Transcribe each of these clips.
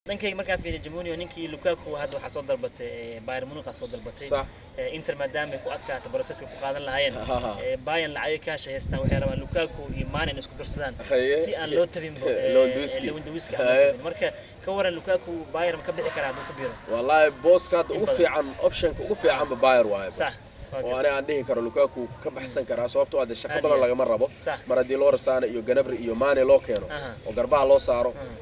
dhankayga markaa fiiriya jamunio ninkii lukaku hadda waxaa soo dalbatay bayern munich aa soo dalbatay sax inter maadaama ay ku adkaata broseska ku qaadan lahaayeen Ha. bayan lacagay kaasha haystaan waxay rabaan lukaku iyo mane in isku darsadaan Haye. si aan loo tabin Lewandowski. lewandowski Haye. marka ka waran lukaku bayer ma ka bixi karaa hadduu ka biro wallaahi booska hadda In ugu badan. fiican optionka ugu fiicanba bayer waaye sax waa oo gar- ani aan dhihi karo lukaku ka baxsan karaa sababtoo ah dee shaqo Aad badan iyo aad. lagama rabo sax mar haddii loo rasaana iyo ganabri iyo mane loo keeno Aha. oo garbaha loo saaro Aha.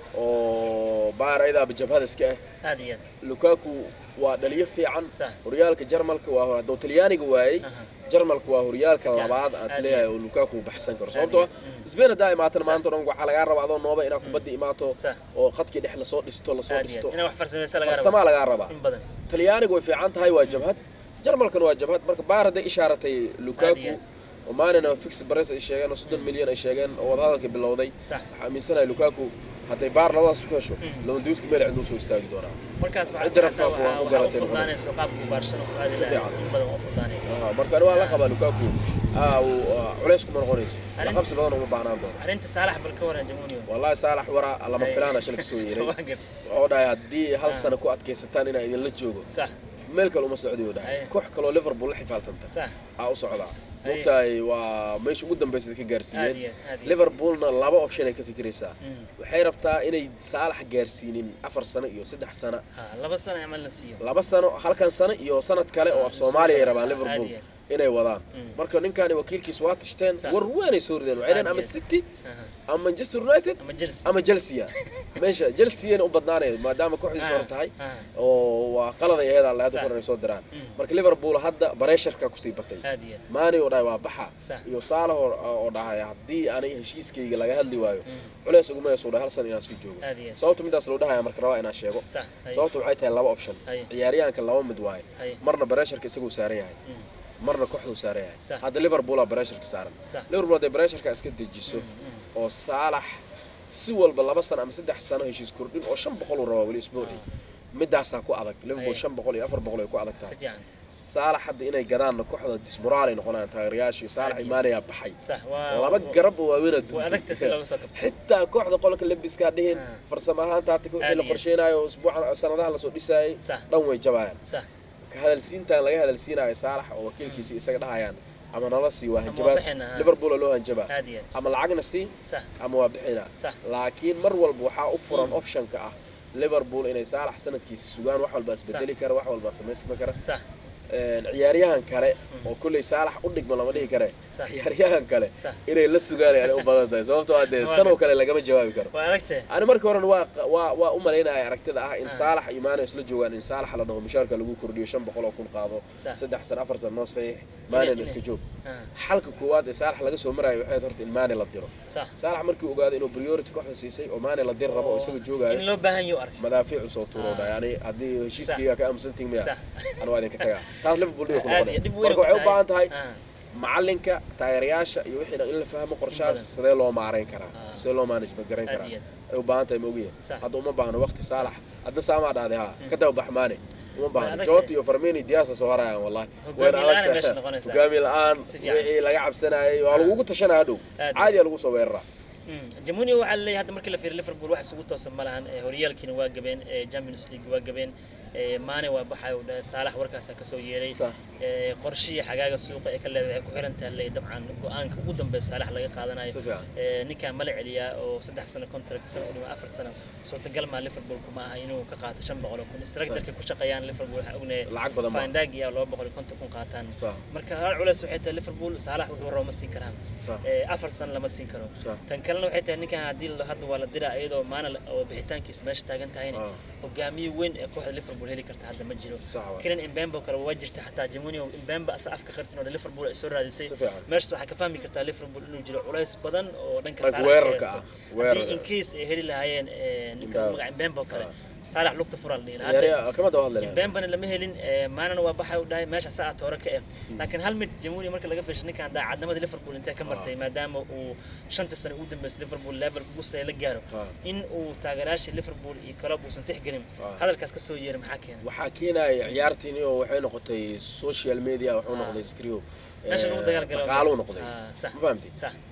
oo bayer ayadaaba jabhada iska ah aad iyo aad lukaku waa dhaliyo fiican sax horyaalka jarmalka waa hadduu talyaaniga waayey Aha. jarmalka waa horyaalka Si fiican. labaad aan Aad isleeyahay iyo oo lukaku baxsan karo Aad sababtoo ah iyo aad. isbeen haddaa imaatana Sax. maanta o dhan waxaa lagaa rabaa adoo nooba inaad kubadda imaato sax oo khadkii dhex lasoo dhisto lasoo aad iyo dhisto aad inaa wax farsamaysa laga farsamaa rabo lagaa rabaa in badan talyaaniga way fiican tahay waa jabhad jarmalkana waa jabhad marka baar hadday ishaaratay Aad iyo lukaku aad. oo maanina fix bares ay sheegeen oo soddon milyan ay sheegeen oo wadahadalkii bilowday sax waxaa aaminsanahay lukaku hadday baar labadaas ku hesho Mm. lewandowski meel ciduu soo istaagi doonaa markaas waxaa Inter saxda rabtaa waxaa kuwa ku waxaa u garatay fududaanaysa qaabka barshada ku aadi Si lahaa fiican. in badan waa u fududaanaya Aha, marka ani waa la qabaa lukaku aa uu aa, culays kuma noqonayso Arrin- la qabsi badan uma baahnaan doono arrinta saalax bal ka waran jamunio wallahi saalax waraa lama Ay. filaana shalay kasoo yeeray waa gartay wuxuu dhahay haddii hal Ah. sano ku adkaysataan inaa idinla joogo sax meel kale uma socdiyo dhahay Ay. koox kaloo liverpool la xifaaltanta sax aa u socdaa Ay. mogtahay waa meesha ugu dambaysa ka aad gaarsiiyeen iyo aad aad iyo liverpoolna laba option ay ka fikiraysaa Mm. waxay rabtaa inay saalax gaarsiinin afar sano iyo saddex sano ha laba sano camal la siiyo laba sano halkan sano iyo sanad kale oo af soomaaliya ay rabaan liverpool Aad iyo inay wadaan Mm. marka ninkaani wakiilkiis waa tishteen Sax. war weynay soo rideen waxay dhaheen Aad ama iyo city Aha. ama manchester united ama chelsea ama chelsea meesha chelsea u badnaanaya maadaama kooxdiisa hore tahay Ah, oo waa qalad ay ahayd alla hadda Sax. koran ay soo diraan Mm. marka liverpool hadda bareesharka kusii batay aad iyo aad maani oo dhahay waa baxa sax iyo saalax oo oo dhahay haddii aanay heshiiskayga laga hadli waayo Mm. culays uguma yeesuu dhahay hal san inaan sii joogo aad iyo aad sababta midaas loo dhahaya marka rabaa inaan sheego sax hay sababta waxay tahay laba option hay ciyaaryahanka laba mid waaye hay marna bareesharka isaguu saaran yahay Mm. marna kooxduu saaran yahay Sax. hadda liverpool aa bareesharka saaran sax liverpool hadday bareesharka iska dejiso Mm, mm. oo saalax si walba laba sano ama saddex sano heshiis kordhin oo shan boqol uu rabaa weli isbuuci midaasaa ku adag liverpool Ay. shan boqol iyo afar boqol ay ku adag si tahay fiican saalax hadda inay gadaanna kooxda dismoraal ay noqonayaan taageerayaashii saalax Aad iyo- imaanayaa baxay sax waa laba garab oo waaweynaa waa adagta si looga soo kabto xitaa kooxda qolka lebiskaa dhihin Ah. farsamo ahaanta hadda wixii Aad la iyo- qorsheynayo usbuucan sanadaha lasoo dhisaayay sax dhan way jabayaan sax ka hadalsiintan laga hadalsiinayo saalax oo wakiilkiisa isaga dhahayaan ama nala sii waa Ama waa hanjabaad bixina, ha. liverpool oo loo hanjabaa aad iyo aad ama lacagna sii sax ama waa bixina sax laakiin mar walba waxaa u furan Mm. optionka ah liverpool inay saalax sanadkiisa sugaan wax walba isbedeli kara wax walba samaysma kara sax Een, ciyaaryahan kale Mm. oo kolley saalax u dhigma lama dhihi kare sax ciyaaryahan kale sax inay la sugaan ay u badan tahay sababtoo ah dee Waa tan oo gar- kale lagama jawaabi karo waa adagtee ani markii horena waa waa waa u malaynaya aragtida ah in Ah. saalax iyo maane isla joogaan in saalax la dhaho mishaarka lagu kordhiyo shan boqol oo kun qaado sax saddex san afar san noo saxiix maanena inay- iska joog Ah, xalka koowaad ee saalax laga soo maraayo waxay ahayd horta in maane la diro sax saalax markii uu ogaaday inuu priority kooxda siisay oo maane la dir rabo oo isaga in joogaayo loo baahan yaho ark madaafiicu soo tuuro Ah. dhahay yani haddii heshiiskayga ka aamusantihin miya sax anu waa idinka tagaa taas liverpool dhiga ku aad iyo dhib noqonaya weyn marka waxay u baahan tahay Ah, macalinka taageerayaasha iyo wixii dhan in la fahmo qorshahaas badan. sidee loo maarayn karaa Ah. sidee loo management garayn aad karaa iyo ay u baahan tahay maogiya Sax. hadda uma baahno waqti saalax hadda saamaa dhahday ha Mm. ka daba baxmaane uma Way baahno adag jota tahay. iyo farmini diyaasa soo harayaan wallahi Hogaamiye Wayna la'aan adag ay meesha tahay. noqonaysaa. hogaamiye la-aan Si fiican. wixii laga cabsanayay waa Ah. lagugu tashanaya hadhow Aad iyo- caadiya lagu soo weeraraa Mm. jamunia waxaa laleeyahay hadda markii la fiiriyo liverpool wax isugu toosan ma lahan Eh, horyaalkiina waa gabeen eh, champions league waa gabeen Eh, maane waa baxay uu dhahay saalax warkaasaa kasoo yeeray Sax. Eh, qorshihii xagaaga suuqa ee ka leedahay waxay ku xiran tahay leeyahay dabcan go-aanka ugu dambeeya saalax laga qaadanayo si fiican Eh, ninkaan mala celiyaa oo saddex sano contract sana u dhima afar sano suurtagal maa liverpool kuma aha inuu ka qaato shan boqol oo kun structureka ku shaqeeyaan liverpool waxaa ognahay lacag badan ma findagi iyo laba boqol iyo konton kun qaataan sax marka hal culeys waxay tahay liverpool saalax wuxuu rabo ma siin karaan sax Eh, afar sano lama siin karo sax tan kalena waxay tahay ninkan haddii la- hadda waa la diraa iyadoo maana la- oo bixitaankiisa meesha taagan tahayna Ah, hogaamiye weyn ee kooxda liverpool heli karta hadda ma jiro sax waay. kiran imbembo kale waa jirta xataa jamunio imbemba asa afka qartin oo liverpool ay soo raadisay si fiican meeshas waxaa ka fahmi kartaa liverpool inuu jiro culays badan oo dhanka Rag Salah weerarka ka haysto. ah weerar haddii in case ay heli lahaayeen eh, ninka Imbembe. magaca imbembo kale Ah. saalax lugta furaa la dhihi lahaa. Hadda ciyaaryaha kama daba hadli lahayn. imbembana lama helin eh, maanana waa baxay u dhahay meesha saa toore ka eh laakiin hal mid jamuuni marka laga fiirsho ninkan daacadnimada liverpool intee ka martay maadaama uu shanta sano ugu dambeysay liverpool level ugu sare la gaaro Ah, in uu taageerayaasha liverpool iyo club uusan tixgelin ah. hadalkaas ka soo yeeray maxaa keenay waxaa keenaya ciyaartiini oo waxay noqotay social media wuxuu Ah. noqday screw meesha lagu dagaal galo dhaqaaluu noqday Ah, sax ma fahamtid sax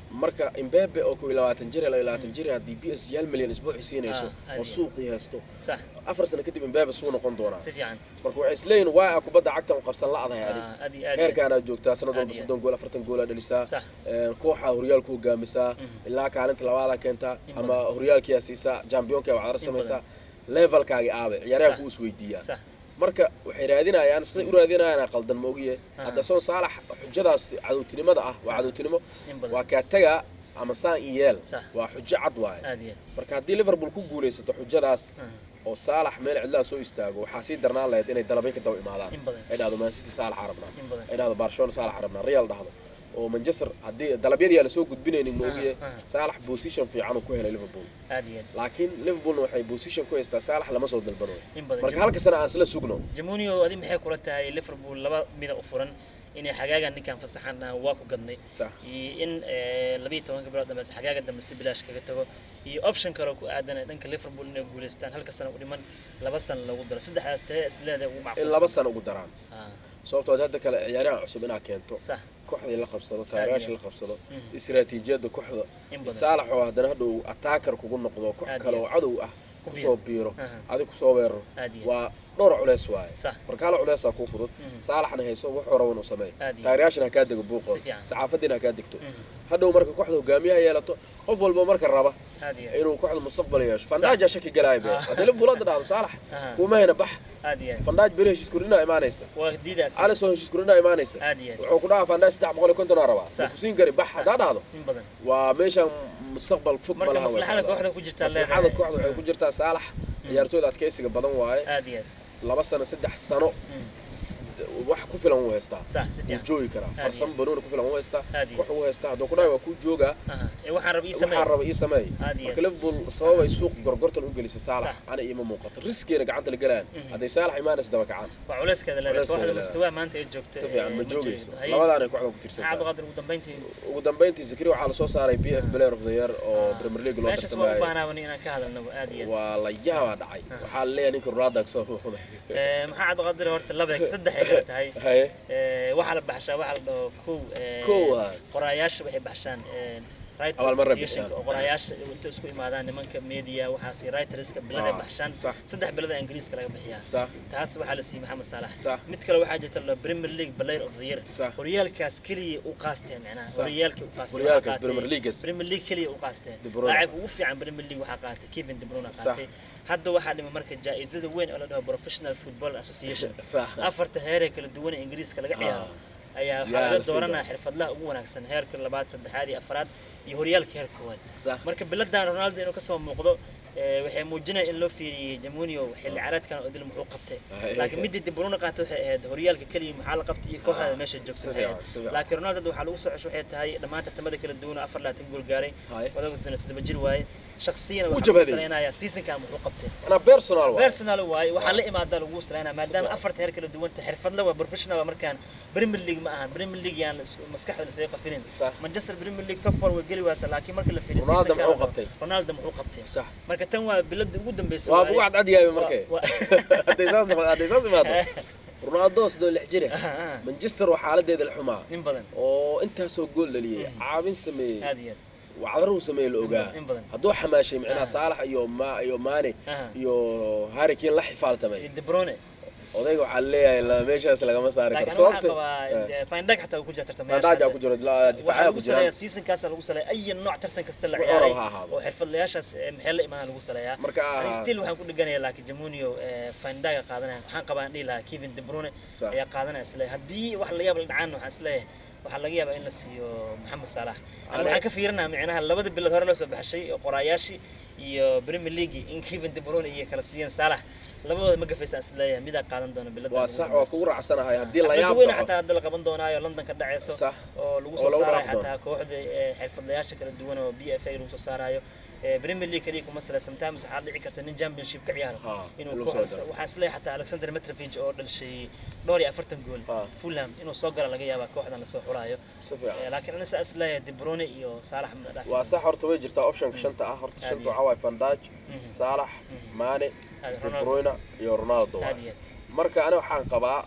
marka Mbappe oo kow iyo labaatan jir ilaa iyo labaatan jir haddii PSG hal milyan isbuucii siinayso Ah, aad oo iyo- suuqii haysto sax afar sano kadib Mbappe suu noqon doonaa si fiican marka waxay isleeyihin waa aa kubadda cagta u qabsan la'dahay adig Ah, aad iyo aad iyo- heerkaanaad joogtaa sanad Aad walba iyo- soddon gool afartan gool aad dhalisaa sax Een, kooxa horyaalku hogaamisaa Mhm. ilaa kaalinta labaadaa keentaa In ama badan. horyaalkiyaa siisaa championka waxaad In samaysaa levelkaagi aabe ciyaaraha Sax. kuu isweydiiyaa sax marka waxay raadinayaan siday u raadinayaan qaldan ma ogiye Aha. hadda soon saalax xujadaas cadowtinimada ah waa cadowtinimo in badan waa kaa tagaa ama saan i yeel sax waa xujo cad waaye aad iyo marka haddii liverpool ku guulaysato xujadaas aad. oo saalax meel cidlaa soo istaago waxaa sii darnaan lahayd inay dalabay ka daba imaadaan in badan ay dhahdo man city saalax arabnaa in badan ay dhahdo barcelona saalax arabnaa real dhahdo oo manchester haddii dalabyadii aan lasoo gudbinaynin ma ogiye Aha, aha. saalax position fiican uu ku helay liverpool aad iyo aad. laakiin liverpoolna waxay position ku haystaa saalax lama soo dalbano in badan marka halka sana aan isla sugno jamunio adi maxay kula tahay liverpool laba mida u furan inay xagaagan ninkan fasaxan dhahan waa ku gadnay sax iyo in eh, labiyo tobanka bilood dambe xagaaga dambe si bilaash kaga tago iyo option kale oo ku aadan dhanka liverpool inay guuleystaan halka sano u dhiman laba sano lagu daro saddexdaas tee isleedahay ugu in macquulsan laba sano ugu daraan Ah, sababtoo ah hadda kale ciyaaraha cusub inaad keento sax kooxdii la qabsado taageerayaasha la qabsado Mhm. istiraatiijiyadda kooxda in badan saalax oo haddana hadhow attacker kugu noqdo koox Aad kale iyo oo cadow ah Ku kusoo biiro Aha, adig kusoo weeraro aad iyo waa dhowr culeys waaye sax marka hal culeysaa kuu fudud Mhm. saalaxna hayso wuxuu rabo inuu sameeyo aad iyo taageerayaashana ha kaa dego buuqooda Si fiican. saxaafadiina ha kaa degto Mhm. hadhow marka kooxda hogaamiyaha yeelato qof walba marka raba aad iyo inuu kooxda mustaqbal yeesho fandaaja shaki galaaya be Ah. haddii liverpool hadda dhahdo saalax Aha, kuuma hayna bax aad iyo fandaaj beri heshiis kordhinaa imaanaysa waa diidaas alisoo heshiis kordhinaa imaanaysa aad iyo wuxuu ku dhahaa fandaaj saddex boqol iyo konton aa rabaa Sax. ma kusiin kari bax haddaa dhahdo in badan waa meeshan mustaqbal fog marka malaha maslaxada kooxda ku jirtaa maslaxada kooxda waxay ku jirtaa saalax ciyaartooyda adkeysiga badan waaye aad iyo laba sano saddex sano aad s- wax ku filan wuu haystaa sax si wuu fiican joogi karaa Aad farsamo banooni ku filan wuu haystaa Aad iyo koox wuu haystaa hadduu ku dhahay waa kuu joogaa Aha, ee waxaan raba ii sameey waxaa raba ii sameey aad iyo marka liverpool sababay suuq gorgortan u gelisay saalax Sax. ana iima muuqato riskeena gacanta la galayaan Mhm. hadday saalax imaanaysa daba kacaan waa culeyskeeda leedahay Culeyskeeda kooxda leedahay. mustawaa maanta ay joogto si fiican ee, ma ma joogayso joogto. Haye, labadaanay kooxda ku maxaa tirsantaa cabdiqaadir ugu dambeyntii ugu dambeyntii zikri waxaa lasoo saaray b f player of the year oo Ah. premier league loo meeshaas waa u tartamaayo baahnaabani inaan ka hadalno aad iyo aad waa la yaabaa dhacay Ah. waxaa la leeyahay ninka ronaldo soo muuqday Ee, maxaa cabdiqaadir horta laba saddex ay kala tahay haye Ee, waxaa la baxshaa waxaa la dhaho kow ee, kow ah qoraayaasha waxay baxshaan ee, writers Abaalmarin association bixiyaan. oo qoraayaasha inta isku imaadaan nimanka media waxaas writerska biladay Ah, baxshaan sax saddex bilada ingiriiska laga bixiyaa sax taas waxaa la siiyey maxamed saalax sax mid kale waxaa jirta la Premier League Player of the Year sax horyaalkaas kaliya u qaasteen macnaha Sax. horyaalka u qaasteen horyaalkaas waxaa qaatay- premier leagues Premier League kaliya u qaasteen De Bruyne. laacib ugu fiican Premier League waxaa qaatay Kevin De Bruyne Sax. qaatay hadda waxaa dhimay marka jaa-isada weyn oo la dhaho Professional Football Association sax afarta heer ee kala duwan ee ingiriiska laga ciyaaro Ah, ayaa Yaa waxaa la laga sii dooranaya daa. xirfadlaha ugu wanaagsan heerka labaad saddexaad iyo afraad iyo horyaalka heerka koowaad sax marka biladan Ronaldo inuu kasoo muuqdo ee, waxay muujinaya in loo fiiriyey Jamunio xilli ciyaareedkan oo dil muxuu qabtay laakiin midii De Bruyne qaatay waxay ahayd horyaalka kaliya maxaa la qabtay iyo kooxda Ah, meesha si joogtay waxay fiican ahayd. si fiican laakiin Ronaldo hadda waxaa lagu soo cesho waxay tahay dhammaan tartamada kala duwan oo afar laatan gool gaaray haye wadagas dana toddoba jir waaye shakhsiyan Wuu waxaa lagu jabhaday. saleynayaa seasonkan muxuu qabtay anaa personal waay personal waaye waxaa la imaadaa lagu saleynaya maadaama fiican. afarta heer kala duwan tahay xirfadle waa professional waa markaan Premier League ma ahan Premier League yaan is- maskaxda la isaga qafinin sax Manchester Premier League top four way geli waasa laakiin marka la fiiriyo Ronaldo seasonkan muxuu qabtay? Ronaldo muxuu qabtay sax marka tan waa bilada ugu dambeysay waa waaye. bugu cadcad yahay markay Waa- hadday saas noqo hadday saas imaado ronaldo sidoo lix jire Ah, ah, manchester waa xaaladeeda la xumaa in badan oo intaasoo gool dhaliyey Mhm. caawin sameeyey aad iyo wacdaruu sameeyey la aad ogaa in badan hadduu xamaashay micnaha Ah. saalax iyo ma iyo maane Ah, iyo harry kane la xifaaltamay iyo De Bruyne odayga waxaa leeyahay la- meeshaas lagama saari karo laakiin waxaa sababta qabaa Findaq xataa uu ku jira tartamayaasha mandaaja ku jiro la- waxaa difaacyada lagu ku saleeyaa jiraan seasonkaas lagu saleeyaa ay nooc tartan kasta la Wuxuu ciyaaray rabo ha ahaado oo xirfadlayaashaas ee maxay la imaan lagu saleeyaa marka Ani ah, still waxaan ku dheganayaa laakiin Jamunio ee Fandaga qaadanaya waxaan qabaa in dhihi lahaa Kevin De Bruyne sax. ayaa qaadanaya isle haddii wax la yaab la dhacaan waxaan isleeyahay waxaa laga yaabaa in la siiyo Maxamed Salah Ani- ana waxaan ka fiirinayaa micnaha labada bilood hore loo soo baxshay oo qoraayaashii iyo Premier League in Kevin De Bruyne iyo kala siiyeen Salah labadooda ma gafaysaan isleeyahay midaa qaadan doona bilada waa sax waa kugu raacsanahay haddii la yaab weyn dhaco xataa hadda la qaban doonaayo London ka dhaceyso sax oo lagu oo soo lagu saarayo dhaaf doono. xataa kooxda ee, xirfadlayaasha kala duwan oo BFA lagu soo saarayo ee, Premier League kaliya kuma sale sometimes waxaa dhici karta nin championship ka ciyaaro ha inuu lagu soo kooxda daro. waxaan isleeyahay xataa Alexander Mitrovic oo dhalishay dhowr iyo afartan gool Ha, Fulham inuu soo gala laga yaabaa kooxdan lasoo xulayo si fiican Ee, laakiin ana saa isleeyahay De Bruyne iyo Salah ma dhaafin waa sax horta way jirtaa optionka Mm. shanta ah horta Aad shanta iyo- waxaa waaye Van Dijk Mhm. Salah Mhm. Mane Aad De Ronaldo Bruyne iyo Ronaldo aad waaye iyo marka ani waxaan qabaa Mhm.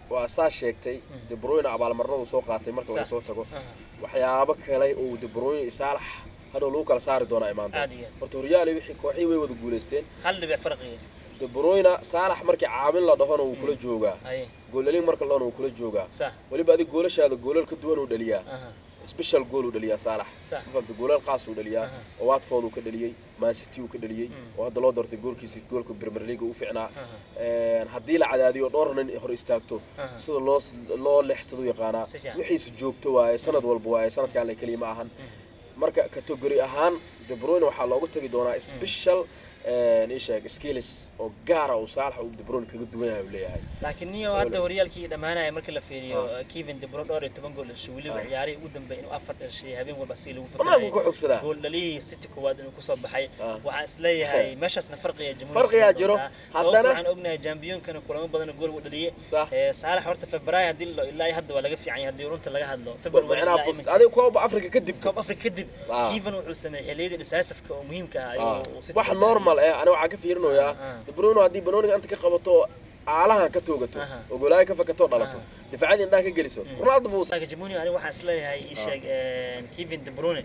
waa saa sheegtay Mhm. de bruyne abaalmarnadu soo qaatay marka laga Sax. soo tago aha waxyaabo kale oo de bruyne iyo saalax hadhow lagu kala saari doonaa imaan doona aad iyo aad horta horyaali wixii kooxii way wada guulaysteen hal dhibic farqiga de bruyne saalax markii caawin la dhahona wuu kula joogaa haye goolalin marka la dhahona wuu kula joogaa sax weliba adig goolashaada goolal ka duwan uu dhaliyaa aha special goal uu dhaliyaa saalax sax mafahanta goolal qaas uu dhaliyaa aha oo watford uu ka dhaliyey man city uu ka dhaliyey Mm. oo hadda loo doortay goolkiisi goolka premier league u fiicnaa aha Een, haddii la cadaadiyo dhowr nin hor istaagto aha sida loo loo leexsado yaqaanaa Si fiican. wixiisu joogto waaye sanad walba waaye sanadkaan la keliya ma ahan Mhm. marka category ahaan de bruyne waxaa looga tagi doonaa special een, ii sheeg skills oo gaara uu saalax uu de bruyne kaga duwan yahay uu leeyahay laakiin niyo hadda horyaalkii dhammaanaya marka la fiiriyo kevin de bruyne dhowr iyo toban gool dhashay weliba Ah. ciyaarihii ugu dambeeyay inuu afar dhashay habeen walba si lagu banaanku fakarayay ku xogsadaa gool dhaliyihii city koowaad inuu kusoo baxay Ah. waxaan isleeyahay meeshaasna farqiga jamhuuriga Farqigaa samayn jiro. doontaa. Haddana- sababta waxaan ognahay jambiyoonkana kulamo badan oo gool u dhaliyay sax Ee, saalax horta february haddii la- ilaa iyo hadda waa laga fiican yahay haddii runta laga hadlo february macnaha ilaa box iminka. adiga kooba africa kadib koob afrika kadib Ah. kevin wuxuu sameeyey xilliyadii dhisaasafka oo muhiimka ah Ah. ayuu uu City wax ku normal eh aniga waxaan ka fiirinayaa Ah, ah. de bruyne haddii banooniga anta ka qabato aalahan ka toogato Aha. oo golaayo ka fakato dhalato Aha. difaacyadii indhaha ka geliso Mm. ronaldo buu Saka Jamuni aniga waxaan isleeyahay ii sheeg een, Kevin De Bruyne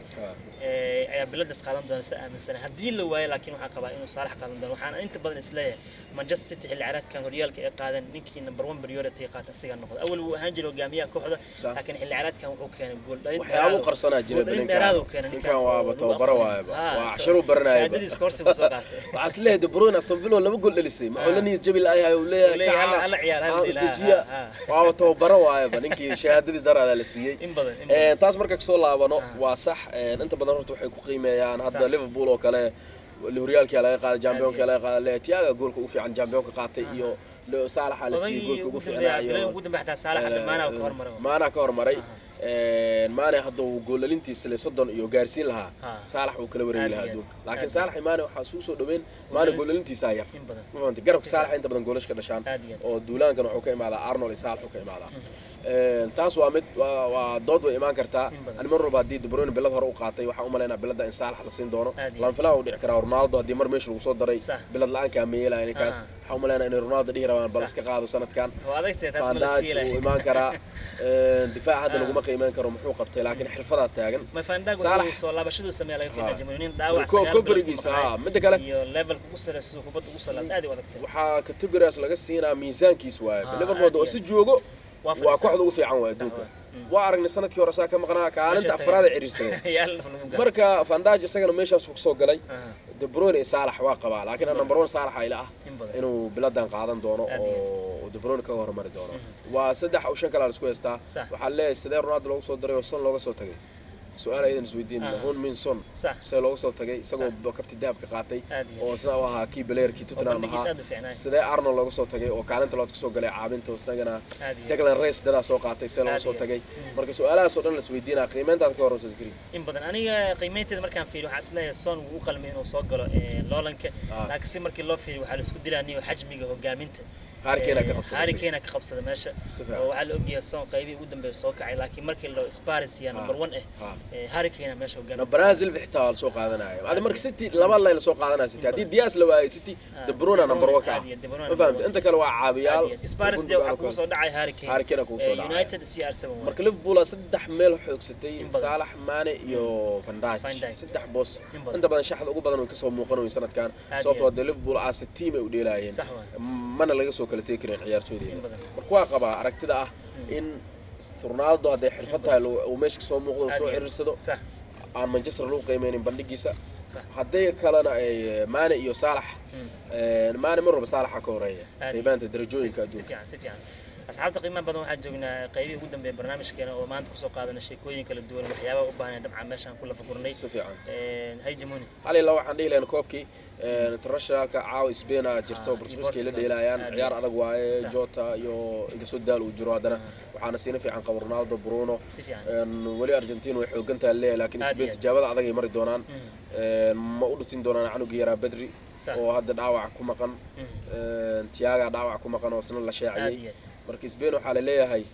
ee, ayaa biladaas qaadan doona si aaminsan haddii la waayo laakiin waxaan qabaa inuu Saalax qaadan doono waxaan inta badan isleeyahay Manchester City xilli ciyaareedkan horyaalka ay qaadan ninkii number 1 priority qaata asiga noqdo awal wuu ahaan jiray hogaamiyaha kooxda Sax. laakiin xilli ciyaareedkan wuxuu keenay gool dhalin waxyaabo qarsanaa jira gool dhalin dheeraad uu keenay ninkan waaba tababaro waayaba Ah, waa casharo baranayaba shahaadadiis koorsi buu soo qaatay waxaa is leeyahay de bruyne aston villa laba gool dhalisay maxuu la Ah. niyad jabi laayahay uu leeyahay Leeyahay, kaca, alla- alla ciyaar, hal aan dil, ah, istajiya ah, ah. waaba tababaro waayaba ninkii shahaadadii daraada la siiyey in badan in Een, badan taas marka kasoo laabano Ah. waa sax een, inta badan horta waxay ku qiimeeyaan hadda Sax. liverpool oo kale horyaalkii laga qaaday championka laga qaaday tiaga goolka ugu fiican championka qaatay Ah. iyo Leo Salah la siiyey odagii goolka ugu ugu fiicnaa dambeeya iyo bilaha ugu dambeeya xataa Saalax hadda maana ka hormaray maana ka hormaray Aha. Een, maane hadda uu goolalintiisa le soddon iyo gaarsiin lahaa Ah. saalax uu kala wareegi Aad lahaa iyo aad. adduunka Aad laakiin iyo saalax iyo maane waxaa suu soo dhaweyn maane Goolalintiisa. goolalintiisaa yar in badan ma fahamtay garabka Si saalax fiican. inta badan goolash ka dhashaan aad iyo aad oo duulaankan wuxuu ka imaadaa arnold iyo saalax wuxuu ka imaadaa Mhm. Een, taas waa mid waa waa dood way imaan kartaa In badan. ani mar walba haddii de bruyne bilad hore u qaatay waxaan u malaynaa bilada in saalax la siin doono Aad iyo laan filaha uu dhici karaa ronaldo haddii mar meesha lagu soo daray Sax. bilad la-aankaa ma yeelaya ninkaas Ah. waxaan u malaynaa inay ronaldo dhihi rabaan bal Sax. iska qaado sanadkan waa adagtay taas ma la fandaj iskiilay uu imaan karaa Een, difaac hadda Ah. laguma qiimeyn karo muxuu qabtay laakiin xirfadaa taagan ma fandag Saalax. wuxuu soo laabashaduu sameeya laga fiilaa Ah. jamhuuriyin dhaawac Ko- sagaal bilood kofrigiisa ku maqnaa ah midda kale iyo levelka ugu sareysa kubadda ugu soo laabta aad ay u adagtay waxaa categorias laga siinaa miisaankiis waaye Ah, liverpool aad oo iyo si aad. joogo waa waa fadhisaa. kooxda ugu fiican waay Sax adduunka waa. Mm. waa aragnay sanadkii hore saa ka maqnaa kaalinta Meesha afraad tagay. ee ciriirsaday Yaal lagu gaaro. marka fandaj isagana meeshaas uu soo galay Aha, de bruyne iyo saalax waa qabaa laakiin In number one saalax ayla ah in badan inuu biladan qaadan doono Aad iyo oo de bruyne kaga hormari doono Mhm. waa saddex oo shan kale la isku haystaa sax waxaa leeyahay sidee ronaldo loogu soo daray oo son looga soo tagay su-aal ayadan isweydiin Aha. hun min son sax see looga soo tagay isagoo kabti dahabka qaatay aad iyo oo aad. isna u ahaa kii baleerkii oo tottenham bandhigiisa ahaa aad u fiicnaay sidee arnold looga soo tagay oo kaalinta labaad kasoo galay caabinta oo isagana aad iyo aad. declan race dadaa soo qaatay see looga Aad soo iyo tagay Mm. marka su-aalahaas oo dhan la isweydiinaa qiimeyntaada ka hor skri in badan aniga qiimeynteeda markaan fiiriyo waxaan isleeyahay son wuu u qalmay inuu soo galo ee, loolanka Ah. laakiin si markii loo fiiriyo waxaa la isku dilaa niyo xajmiga hogaaminta harikeena ka Ee, qabsaday Harry Kane ka qabsada meesha si oo fiican waxaa la ogyahay son qaybihii ugu dambeeya soo kacay laakiin markii loo Spurs ya number 1 eh Ha. ee, Harry Kane meesha na hogaaminta brazil xitaa waa lasoo qaadanaya adi marka city laba layla soo qaadanaya city haddii dias la waayay city Ah, de bruyne number one ka ah aad iyo aad, De Bruyne ma number fahamta one. inta kale waa caabiyaal Aad iyo aad. Spurs dee waxaa kugu soo dhacay Harry Kane Harry Kane kugu soo Ee, dhacay. United CR7 waaye. marka liverpool aa saddex meel xoogsatay In badan. saalax maane iyo van Van dijk Dijk. saddex boos In badan. inta badan shaxda ugu badan way kasoo muuqanayo sanadkan Aad sababtoo iyo ah dee liverpool aase team ay u dheelaayeen sax waaye. mana laga soo kala tegi karin in ciyaartooydeeda badan marka waa qabaa aragtida ah Mm. in ronaldo hadday xirfad tahay loo- uu meesha kasoo muuqdo uu Aad soo iyo aad. ciriirsado sax aan manchester lagu qiimeynin bandhigiisa sax hadday kalena ay maane iyo saalax Mm. een, maane mar walba saalaxa ka horeeya Aad iyo qiimaanta si darajooyinka si adduunka fiican si fiican asxaabta qiimaha badan waxaan joognaa qaybihii ugu dambeeya barnaamijkeena oo maanta kusoo qaadana sheekooyin kala duwan waxyaabaha u baahan dabcan meeshaan ku lafa gurnay si fiican hay jamuni hal ilaa waxaan dhihi lahayn koobkii een, internationalka caawa spain aa jirto Ah, portugiiska ay la iyo dheelayaan Portugal. ciyaar adag waaye Sax. jota iyo inkastoo daal uu jiro haddana waxaana siina fiican qabo ronaldo bruno si fiican een, weli argentina way xoogan tahay leeyahay laakiin Aad spain iyo aad. tijaabada adag ay mari doonaan Mhm. een, ma u dhutin doonaan canuga yaraa bedri sax oo hadda dhaawac ku maqan Mhm. een, tiaga dhaawac ku maqan oo isna la aad sheecayay iyo aad. marka spain waxaa la leeyahay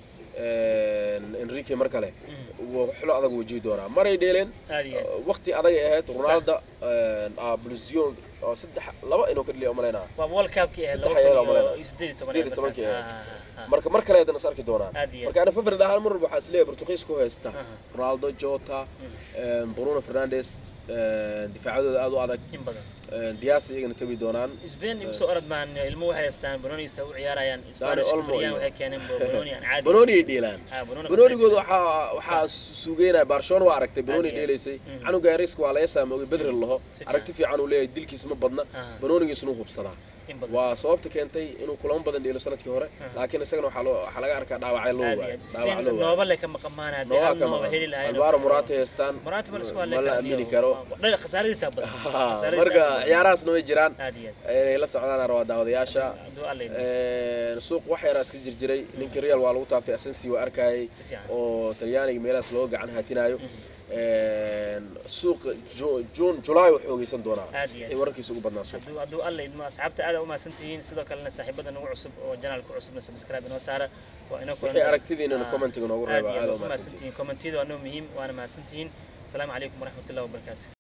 een, enrique mar kale Mhm. wuu xilo adag wajihi doonaa maray dheeleen aad iyo aad. waqti adag ay ahayd ronaldo blusion oo saddex laba inuu ka dhaliya umalaynaa waa world cupkii ahayd Saddex laba ayaa loo kun iyo maleynaa. sideed iyo toban Sideed iyo tobankii markaas. ahayd. Ah, ah, ah. marka mar kale haddana is arki doonaan aad iyo aad. marka ana favorid ahaan mar walba waxaa isleeyahay Portuguese ku haysta Aha. Ronaldo Jota Mhm. Bruno Fernandes difaacadooda aad u adag in badan Diaz iyagana tagi doonaan Spain igu soo orod maan ilmo waxay haystaan Banoniisa u ciyaarayaan Spanish Olmo Brian iyo- waxay keeneen Banoni aan caadi Benoni ay dheelaan ah Banoni Benonigooda waxaa waxaa suugeynaya Barcelona waa aragtay Benoni Aad iyo aad. dheelaysay Mhm. canuga Ariska waa laga saamoogay Bedri laho Si fiican. aragti fiican uu leeyahay dilkiis ma badna Aha. Benonigiisuna uu hubsadaa in badan waa sababta keentay inuu kulamo badan dheelo sanadkii hore Aha. laakiin isagana waxaa loo waxaa laga arkaa dhaawacyo loo aad iyo waayo aad. dhaawac Spain loo waayo nooba le ka maqamaan hadii Nooba hal ka nooba maqan. heli lahayn Alvaro Morata haystaan Morata ma isku ma haleyn la karo. aamini karo Dhal khasaaradiisa badan Khasaaradiisa marka badan. ciyaarahaasna way jiraan aad iyo inay la socdaan rabaa daawadayaasha aad hadduu alla idmo. Een, suuq wax yaraa iska jirjiray ninkii real waa lagu taabtay asensi waa arkayay si fiican oo talyaaniga meelahaas looga gacan haatinayo Mhm. Een, suuq Ju- june july wuxuu ogeysan doonaa aad iyo wixii aad wararkiisa ugu badnaa suuq hadduu hadduu alla idmo asxaabta aad u mahadsan tihiin sidoo kalena saaxiibada nagu cusub oo janaalka cusubna subscribe inoo saara waa inoo wixii aragtidiinana Ah, commentiga noogu aad reeba iyo aad aad u u mahadsantihiin mahadsantihiin commentiyada waa noo muhiim waana mahadsantihiin asalaamu calaykum waraxmatullahi wabarakaatu